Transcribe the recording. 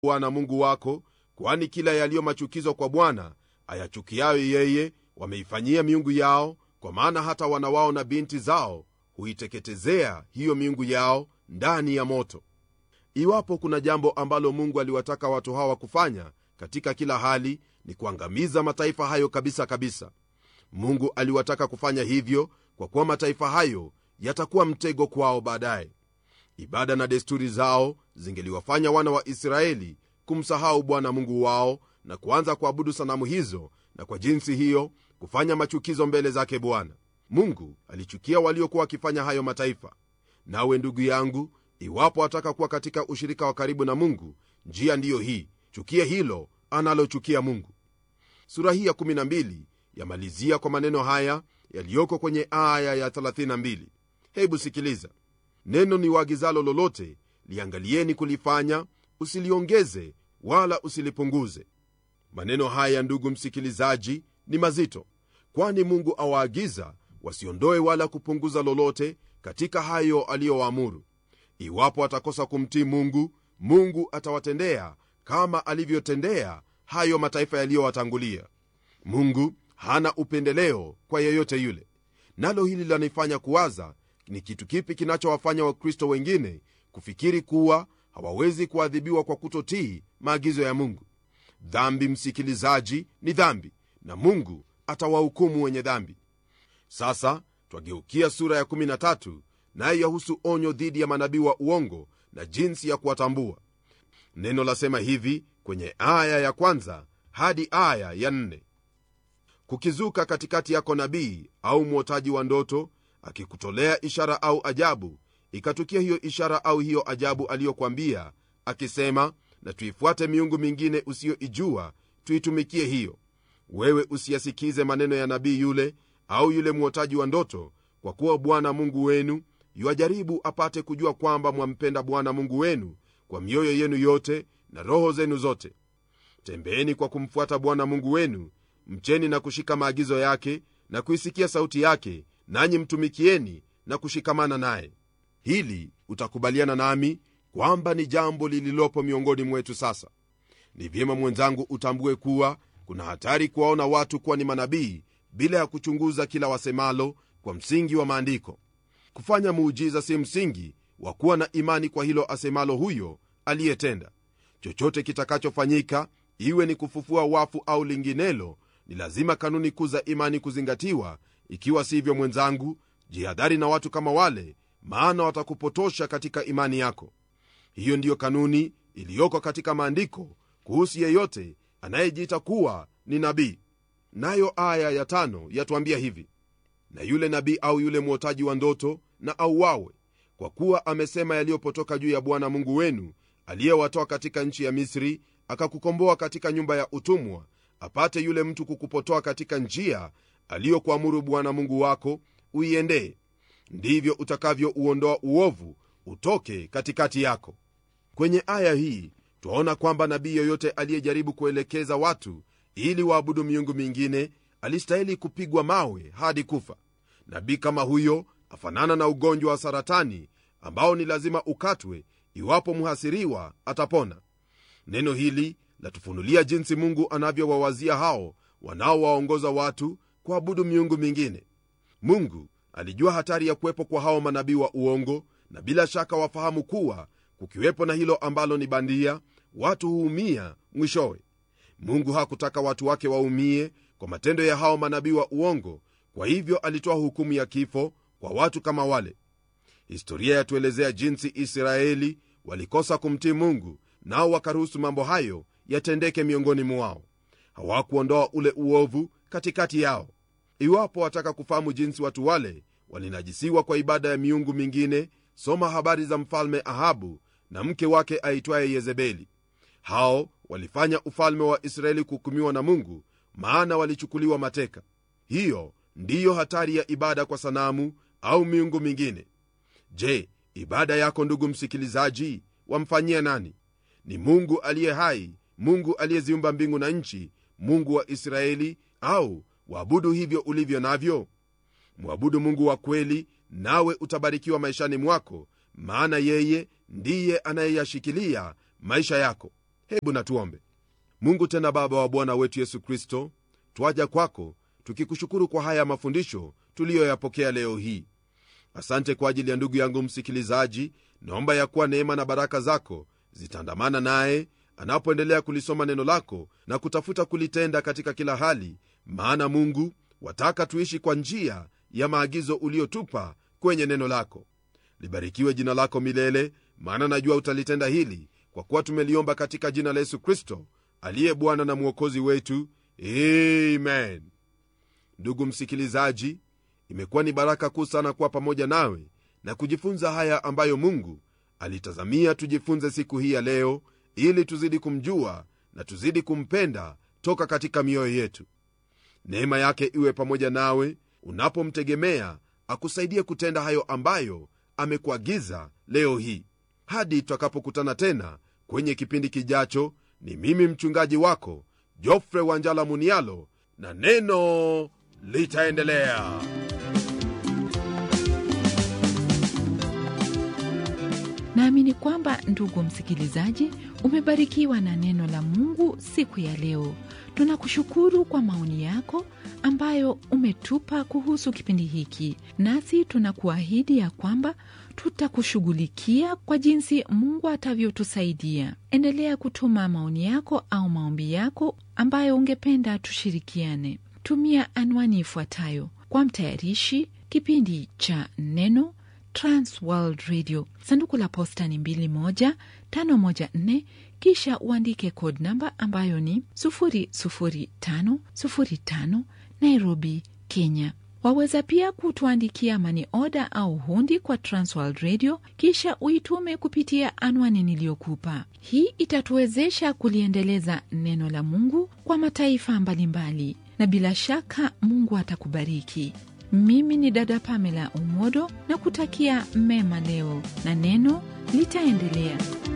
bwana mungu wako kwani kila yaliyo machukizo kwa bwana ayachukiayo yeye wameifanyia miungu yao kwa maana hata wana wao na binti zao huiteketezea hiyo miungu yao ndani ya moto iwapo kuna jambo ambalo mungu aliwataka watu hawa kufanya katika kila hali ni kuangamiza mataifa hayo kabisa kabisa mungu aliwataka kufanya hivyo kwa kuwa mataifa hayo yatakuwa mtego kwao baadaye ibada na desturi zao zingeliwafanya wana wa israeli kumsahau bwana mungu wao na kuanza kuabudu sanamu hizo na kwa jinsi hiyo kufanya machukizo mbele zake bwana mungu alichukia waliokuwa wakifanya hayo mataifa nawe ndugu yangu iwapo wataka kuwa katika ushirika wa karibu na mungu njia ndiyo hii chukia hilo analochukia mungu sura hii ya12 yamalizia kwa maneno haya yaliyoko kwenye aya ya 32 hebu sikiliza neno ni waagizalo lolote liangalieni kulifanya usiliongeze wala usilipunguze maneno haya ndugu msikilizaji ni mazito kwani mungu awaagiza wasiondoe wala kupunguza lolote katika hayo aliyowaamuru iwapo atakosa kumtii mungu mungu atawatendea kama alivyotendea hayo mataifa yaliyowatangulia mungu hana upendeleo kwa yeyote yule nalo hili lanifanya kuwaza ni kitu kipi kinachowafanya wakristo wengine kufikiri kuwa hawawezi kuadhibiwa kwa kutotii maagizo ya mungu dhambi msikilizaji ni dhambi na mungu atawahukumu wenye dhambi sasa twageukia sura ya 13 naye yahusu onyo dhidi ya manabii wa uongo na jinsi ya kuwatambua neno lasema hivi kwenye aya ya kwanza hadi aya ya nne kukizuka katikati yako nabii au mwotaji wa ndoto akikutolea ishara au ajabu ikatukia hiyo ishara au hiyo ajabu aliyokwambia akisema na tuifuate miungu mingine usiyoijua tuitumikie hiyo wewe usiyasikize maneno ya nabii yule au yule mwotaji wa ndoto kwa kuwa bwana mungu wenu yuajaribu apate kujua kwamba mwampenda bwana mungu wenu kwa mioyo yenu yote na roho zenu zote tembeeni kwa kumfuata bwana mungu wenu mcheni na kushika maagizo yake na kuisikia sauti yake nanyi mtumikieni na kushikamana naye hili utakubaliana nami kwamba ni jambo lililopo miongoni mwetu sasa ni vyema mwenzangu utambue kuwa kuna hatari kuwaona watu kuwa ni manabii bila ya kuchunguza kila wasemalo kwa msingi wa maandiko kufanya muujiza si msingi wa kuwa na imani kwa hilo asemalo huyo aliyetenda chochote kitakachofanyika iwe ni kufufua wafu au linginelo ni lazima kanuni kuu za imani kuzingatiwa ikiwa sivyo mwenzangu jihadhari na watu kama wale maana watakupotosha katika imani yako hiyo ndiyo kanuni iliyoko katika maandiko kuhusu yeyote anayejiita kuwa ni nabii nayo aya ya tano yatuambia hivi na yule nabii au yule mwotaji wa ndoto na auawe kwa kuwa amesema yaliyopotoka juu ya bwana mungu wenu aliyewatoa katika nchi ya misri akakukomboa katika nyumba ya utumwa apate yule mtu kukupotoa katika njia aliyokuamuru bwana mungu wako uiendee ndivyo utakavyouondoa uovu utoke katikati yako kwenye aya hii twaona kwamba nabii yoyote aliyejaribu kuelekeza watu ili waabudu miungu mingine alistahili kupigwa mawe hadi kufa nabii kama huyo afanana na ugonjwa wa saratani ambao ni lazima ukatwe iwapo mhasiriwa atapona neno hili latufunulia jinsi mungu anavyowawazia hao wanaowaongoza watu kuabudu miungu mingine mungu alijua hatari ya kuwepo kwa hao manabii wa uongo na bila shaka wafahamu kuwa kukiwepo na hilo ambalo ni bandia watu huumia mwishowe mungu hakutaka watu wake waumie kwa matendo ya hao manabii wa uongo kwa hivyo alitoa hukumu ya kifo kwa watu kama wale historia yatuelezea jinsi israeli walikosa kumtii mungu nao wakaruhusu mambo hayo yatendeke miongoni mwao hawakuondoa ule uovu katikati yao iwapo wataka kufahamu jinsi watu wale walinajisiwa kwa ibada ya miungu mingine soma habari za mfalme ahabu na mke wake aitwaye yezebeli hao walifanya ufalme wa israeli kuhukumiwa na mungu maana walichukuliwa mateka hiyo ndiyo hatari ya ibada kwa sanamu au miungu mingine je ibada yako ndugu msikilizaji wamfanyia nani ni mungu aliye hai mungu aliyeziumba mbingu na nchi mungu wa israeli au waabudu hivyo ulivyo navyo mwabudu mungu wa kweli nawe utabarikiwa maishani mwako maana yeye ndiye anayeyashikilia maisha yako hebu natuombe mungu tena baba wa bwana wetu yesu kristo twaja kwako tukikushukuru kwa haya mafundisho tuliyoyapokea leo hii asante kwa ajili ya ndugu yangu msikilizaji naomba ya kuwa neema na baraka zako zitaandamana naye anapoendelea kulisoma neno lako na kutafuta kulitenda katika kila hali maana mungu wataka tuishi kwa njia ya maagizo uliotupa kwenye neno lako libarikiwe jina lako milele maana najua utalitenda hili kwa kuwa tumeliomba katika jina la yesu kristo aliye bwana na mwokozi wetu amen ndugu msikilizaji imekuwa ni baraka kuu sana kuwa pamoja nawe na kujifunza haya ambayo mungu alitazamia tujifunze siku hii ya leo ili tuzidi kumjua na tuzidi kumpenda toka katika mioyo yetu neema yake iwe pamoja nawe unapomtegemea akusaidie kutenda hayo ambayo amekuagiza leo hii hadi tutakapokutana tena kwenye kipindi kijacho ni mimi mchungaji wako jofre wanjala munialo na neno litaendelea naamini kwamba ndugu msikilizaji umebarikiwa na neno la mungu siku ya leo tunakushukuru kwa maoni yako ambayo umetupa kuhusu kipindi hiki nasi tunakuahidi ya kwamba tutakushughulikia kwa jinsi mungu atavyotusaidia endelea kutuma maoni yako au maombi yako ambayo ungependa tushirikiane tumia anwani ifuatayo kwa mtayarishi kipindi cha neno transworld radio sanduku la posta ni 21514 kisha uandike code namba ambayo ni 00505 nairobi kenya waweza pia kutuandikia mani oda au hundi kwa transworld radio kisha uitume kupitia anwani niliyokupa hii itatuwezesha kuliendeleza neno la mungu kwa mataifa mbalimbali na bila shaka mungu atakubariki mimi ni dada pamela umodo na kutakia mema leo na neno litaendelea